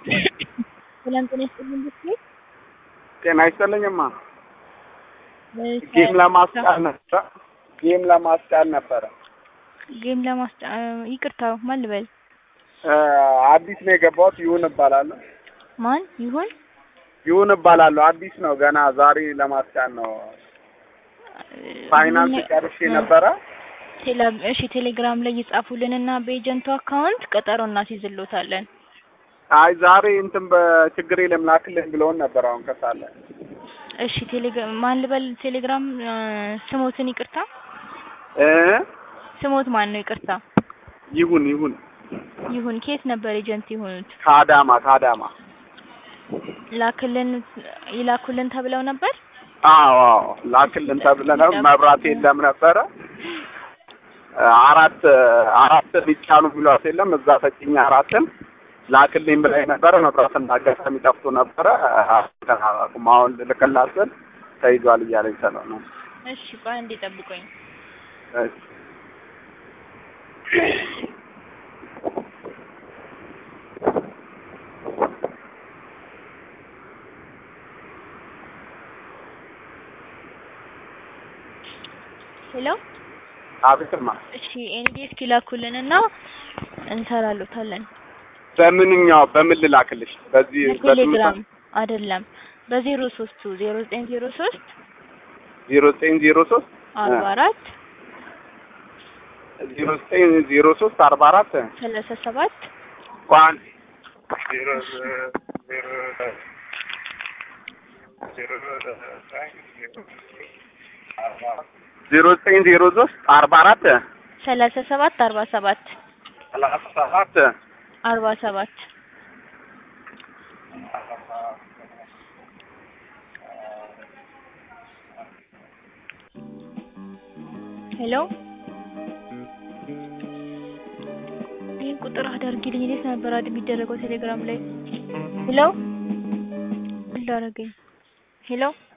ሰላም ጤና ይስጥልኝ ብትይ ጤና ይስጥልኝማ። እሺ፣ ጌም ለማስጫን ነበረ። ጌም ለማስጫን ነበረ። ጌም ለማስጫ ይቅርታ፣ ማን ልበል? እ አዲስ ነው የገባሁት። ይሁን እባላለሁ። ማን ይሁን? ይሁን እባላለሁ። አዲስ ነው ገና ዛሬ ለማስጫን ነው። ፋይናንስ ጨርሼ ነበረ። ቴሌ እሺ፣ ቴሌግራም ላይ ይጻፉልንና በኤጀንቱ አካውንት ቀጠሮ እናስይዝልዎታለን። አይ ዛሬ እንትን በችግር የለም ላክልኝ ብለውን ነበር። አሁን ከሳለ እሺ፣ ቴሌግራም ማን ልበል? ቴሌግራም እ ስሞትን ይቅርታ፣ እ ስሞት ማን ነው? ይቅርታ ይሁን ይሁን ይሁን። ከየት ነበር ኤጀንት የሆኑት? ከአዳማ ከአዳማ ላክልን ይላኩልን ተብለው ነበር። አዎ አዎ ላክልን ተብለን መብራት የለም ነበረ። አራት አራት ቢጫኑ ብሏት የለም እዛ ተጭኛ አራትን ላክልኝ ብላኝ ነበረ። መብራትና አጋጣሚ ጠፍቶ ነበረ። አሁን ልልክላት ስል ተይዟል እያለኝ ስለው ነው። እሺ፣ ቆይ አንዴ ጠብቆኝ። እሺ። ሄሎ አቤትማ እሺ፣ ኤንዲኤስ ይላኩልንና እንሰራሉታለን። በምንኛው በምን ልላክልሽ? በዚህ በቴሌግራም አይደለም፣ በዜሮ ሶስቱ ዜሮ ዘጠኝ ዜሮ ሶስት ዜሮ ዘጠኝ ዜሮ ሶስት አርባ አራት ዜሮ ዘጠኝ ዜሮ ሶስት አርባ አራት ሰላሳ ሰባት ቋን ዜሮ ዘጠኝ ዜሮ ሶስት አርባ አራት ሰላሳ ሰባት አርባ ሰባት ሰላሳ ሰባት አርባ ሰባት ሄሎ ይህን ቁጥር አዳርጊልኝ። እንዴት ነበር አድ የሚደረገው ቴሌግራም ላይ? ሄሎ እንዳረገኝ ሄሎ